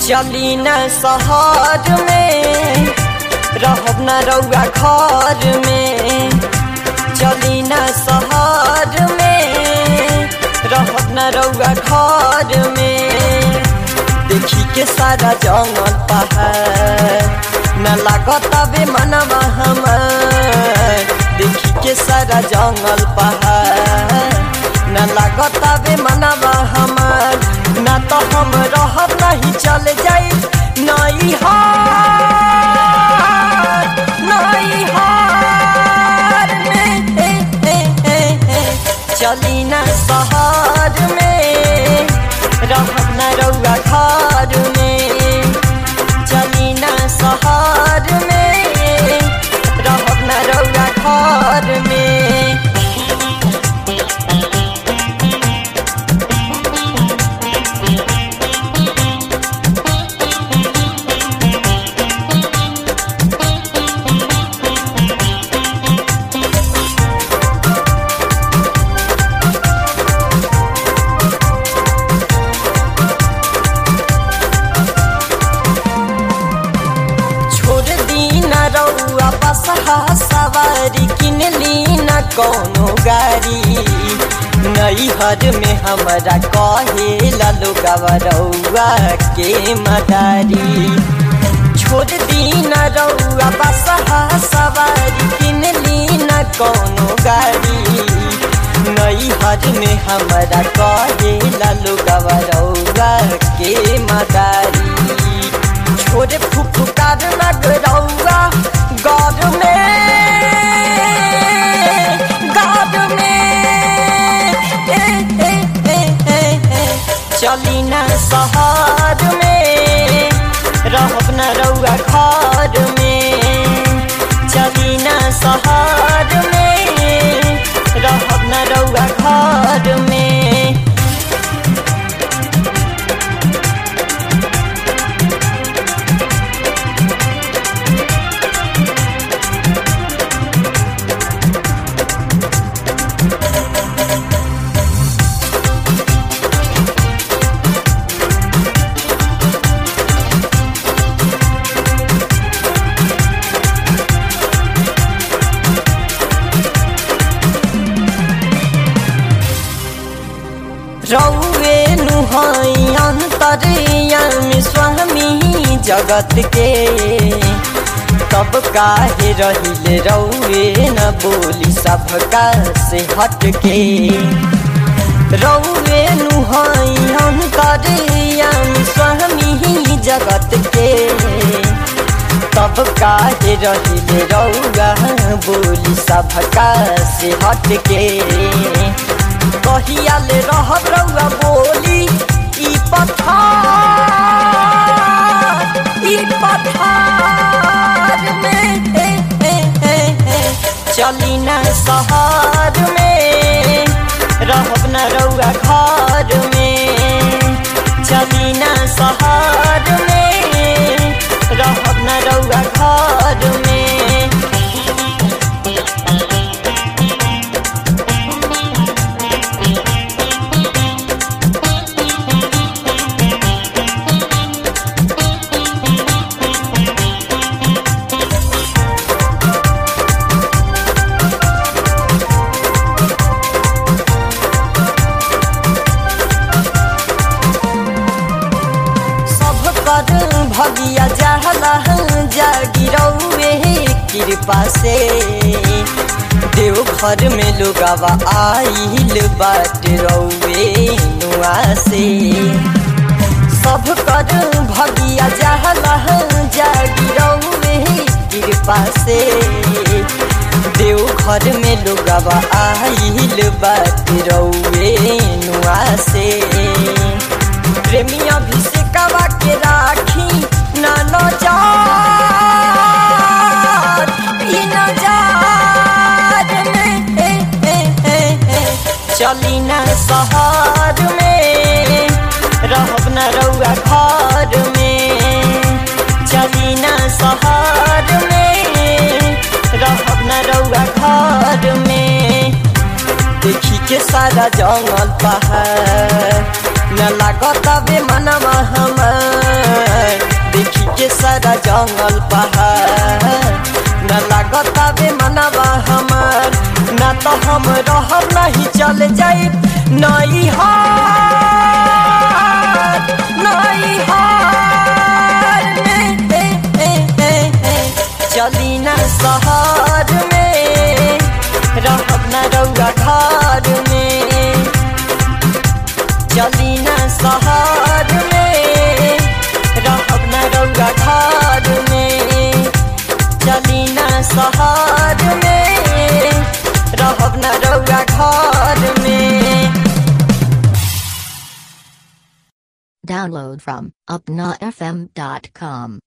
चली न शहर में रहब न रउआ घर में चली न शहर में रहब न रउआ घर में देखी के सारा जंगल पहाड़ न लागत बे मनवा हमार देखी के सारा जंगल पहाड़ न लागत बे मनवा हमार न तो हम रहब नहीं चल जाई नहीं हार नहीं हार में हे, हे, हे, हे। चली न शहर में रहब न रउआ घर में चली न शहर में रहब न रउआ घर में छोड़ दी न रउआ बसहा सवारी किन ली न कौनो गाड़ी नई हर में हमरा कहे लोगवा रउआ के मदारी छोड़ दी न रउआ बसहा सवारी किन ली न कौनो गाड़ी नई हर में हमरा कहे लोगवा रउआ के मदारी छोरे फुफुकार लगरौआ गौर में गौर में ए, ए, ए, ए, ए। चली न शहर में रहब न रउआ घर में चली न शहर में रहब न रउआ घर में रौवे नुहाई अंतरयामी स्वामी जगत के तब काहे रहिले रौवे न बोली सबका से हट के रौवे नुहाई अंतरयामी स्वामी जगत के तब काहे रहिले रौआ बोली सबका से हट के कहिया ले रहब रउआ बोली ई पथार ई पथार में हे, हे, हे, हे। चली न शहर में रहब न रउआ घर में चली न शहर में रहब न रउआ घर में सब कर भगिया जहला जागी रउए कृपा से देव घर में लोगवा आइल बाट रउए नुआ से सब कर भगिया जहला जागी रउए कृपा से देव घर में लोगवा आइल बाट रउए नुआ से प्रेमी अभिषेकवा के राखी न नजार ई नजार में हे, हे, हे, हे। चली न शहर में रहब न रउआ घर में चली न शहर में रहब न रउआ घर में देखी के सारा जंगल पहाड़ न लागत बे मनवा हमार देखी के सारा जंगल पहाड़ न लागत बे मनवा हमार ना तो हम रहब नहीं चल जाई नहीं हार नहीं हार में ए, ए, ए, ए, चली ना शहर में रहब ना रउआ घर में चली ना शहर में रहब ना रउआ घर में चली ना शहर में रहब ना रउआ घर में Download from upnafm.com.